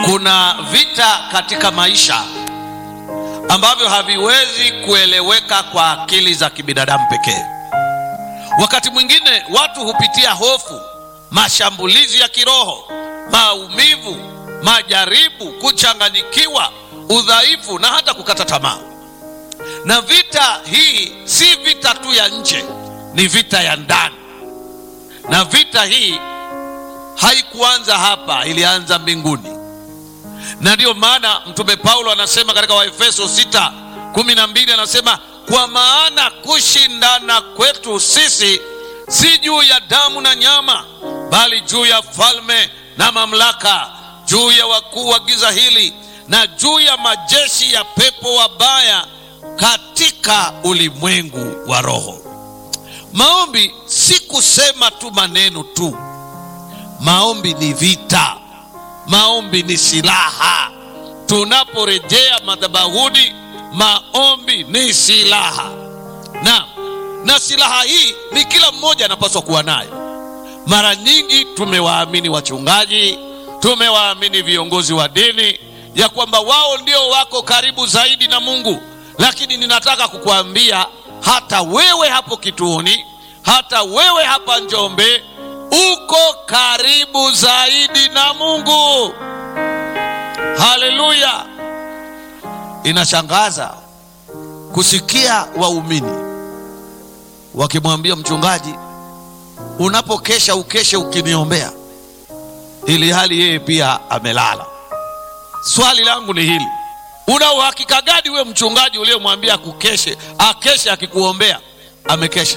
Kuna vita katika maisha ambavyo haviwezi kueleweka kwa akili za kibinadamu pekee. Wakati mwingine watu hupitia hofu, mashambulizi ya kiroho, maumivu, majaribu, kuchanganyikiwa, udhaifu na hata kukata tamaa. Na vita hii si vita tu ya nje, ni vita ya ndani. Na vita hii haikuanza hapa, ilianza mbinguni na ndiyo maana mtume Paulo anasema katika Waefeso 6 kumi na mbili anasema kwa maana kushindana kwetu sisi si juu ya damu na nyama, bali juu ya falme na mamlaka, juu ya wakuu wa giza hili, na juu ya majeshi ya pepo wabaya katika ulimwengu wa roho. Maombi si kusema tu maneno tu, maombi ni vita. Maombi ni silaha. Tunaporejea madhabahuni, maombi ni silaha na, na silaha hii ni kila mmoja anapaswa kuwa nayo. Mara nyingi tumewaamini wachungaji, tumewaamini viongozi wa dini ya kwamba wao ndio wako karibu zaidi na Mungu, lakini ninataka kukuambia hata wewe hapo kituoni, hata wewe hapa Njombe uko karibu zaidi na Mungu. Haleluya! Inashangaza kusikia waumini wakimwambia mchungaji, unapokesha ukeshe ukiniombea, ili hali yeye pia amelala. Swali langu ni hili, una uhakika gani wewe mchungaji uliyemwambia kukeshe akeshe akikuombea amekesha?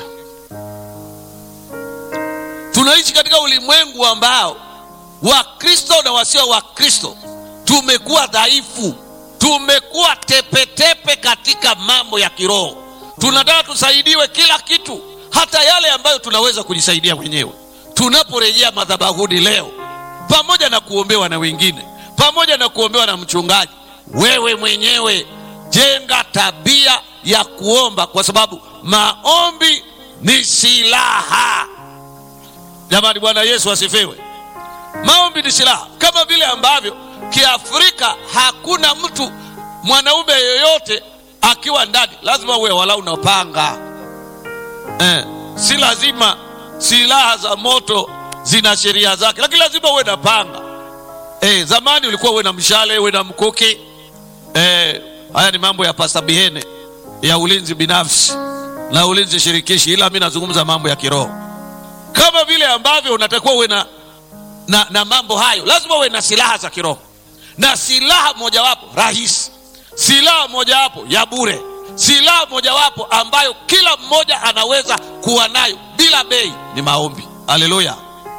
Tunaishi katika ulimwengu ambao Wakristo na wasio Wakristo tumekuwa dhaifu, tumekuwa tepetepe katika mambo ya kiroho. Tunataka tusaidiwe kila kitu, hata yale ambayo tunaweza kujisaidia wenyewe. Tunaporejea madhabahuni leo, pamoja na kuombewa na wengine, pamoja na kuombewa na mchungaji, wewe mwenyewe jenga tabia ya kuomba, kwa sababu maombi ni silaha. Jamani, Bwana Yesu asifiwe. Maombi ni silaha, kama vile ambavyo Kiafrika hakuna mtu mwanaume yoyote akiwa ndani lazima uwe walau na panga eh. Si lazima silaha za moto zina sheria zake, lakini lazima uwe na panga eh. Zamani ulikuwa uwe na mshale, uwe na mkuki eh. Haya ni mambo ya Pasta Bihene ya ulinzi binafsi na ulinzi shirikishi, ila mi nazungumza mambo ya kiroho kama vile ambavyo unatakiwa uwe na, na, na mambo hayo, lazima uwe na silaha za kiroho, na silaha mojawapo rahisi, silaha mojawapo ya bure, silaha mojawapo ambayo kila mmoja anaweza kuwa nayo bila bei ni maombi. Haleluya!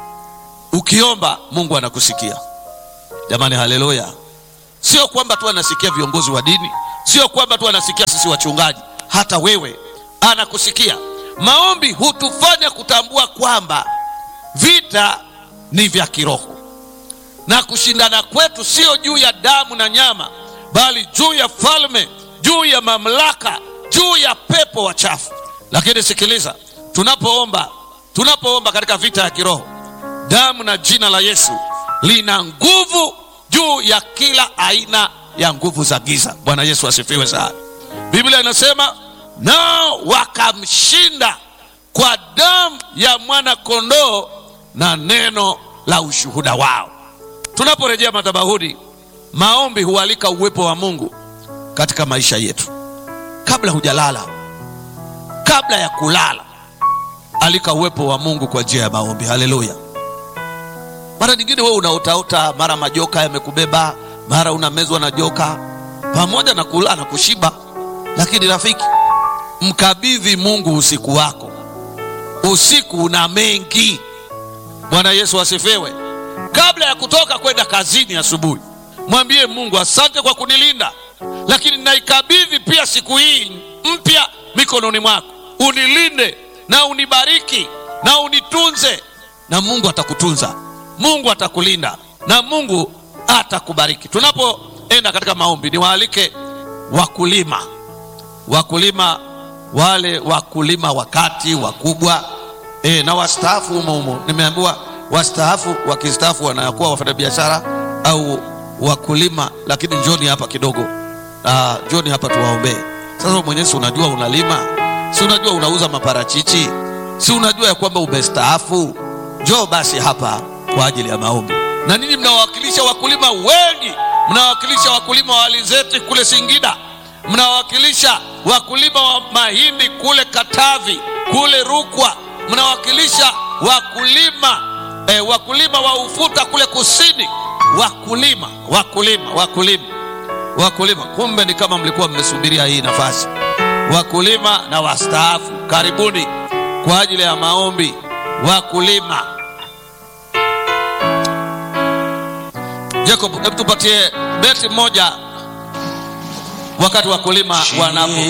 Ukiomba Mungu anakusikia jamani, haleluya! Sio kwamba tu anasikia viongozi wa dini, sio kwamba tu anasikia sisi wachungaji, hata wewe anakusikia. Maombi hutufanya kutambua kwamba vita ni vya kiroho na kushindana kwetu sio juu ya damu na nyama, bali juu ya falme, juu ya mamlaka, juu ya pepo wachafu. Lakini sikiliza, tunapoomba, tunapoomba katika vita ya kiroho, damu na jina la Yesu lina nguvu juu ya kila aina ya nguvu za giza. Bwana Yesu asifiwe sana. Biblia inasema nao wakamshinda kwa damu ya mwana kondoo na neno la ushuhuda wao. Tunaporejea madhabahuni, maombi hualika uwepo wa Mungu katika maisha yetu. Kabla hujalala, kabla ya kulala, alika uwepo wa Mungu kwa njia ya maombi. Haleluya! Mara nyingine wewe unaotaota, mara majoka yamekubeba, mara unamezwa na joka, pamoja na kula na kushiba, lakini rafiki Mkabidhi Mungu usiku wako. Usiku una mengi. Bwana Yesu asifiwe. Kabla ya kutoka kwenda kazini asubuhi, mwambie Mungu, asante kwa kunilinda, lakini naikabidhi pia siku hii mpya mikononi mwako. Unilinde na unibariki na unitunze, na Mungu atakutunza, Mungu atakulinda na Mungu atakubariki. Tunapoenda katika maombi, niwaalike wakulima, wakulima wale wakulima wakati wakubwa e, na wastaafu humo humo. Nimeambiwa wastaafu wakistaafu wanakuwa wafanyabiashara au wakulima, lakini njoni hapa kidogo. Uh, njoni hapa tuwaombee. Sasa mwenyewe, si unajua unalima, si unajua unauza maparachichi, si unajua ya kwamba umestaafu. Njoo basi hapa kwa ajili ya maombi. Na ninyi mnawakilisha wakulima wengi, mnawakilisha wakulima wa alizeti kule Singida, mnawakilisha wakulima wa mahindi kule Katavi, kule Rukwa, mnawakilisha wakulima eh, wakulima wa ufuta kule kusini. Wakulima, wakulima, wakulima, wakulima. Kumbe ni kama mlikuwa mmesubiria hii nafasi. Wakulima na wastaafu, karibuni kwa ajili ya maombi. Wakulima, Jacob, hebu tupatie beti moja wakati wakulima wanapo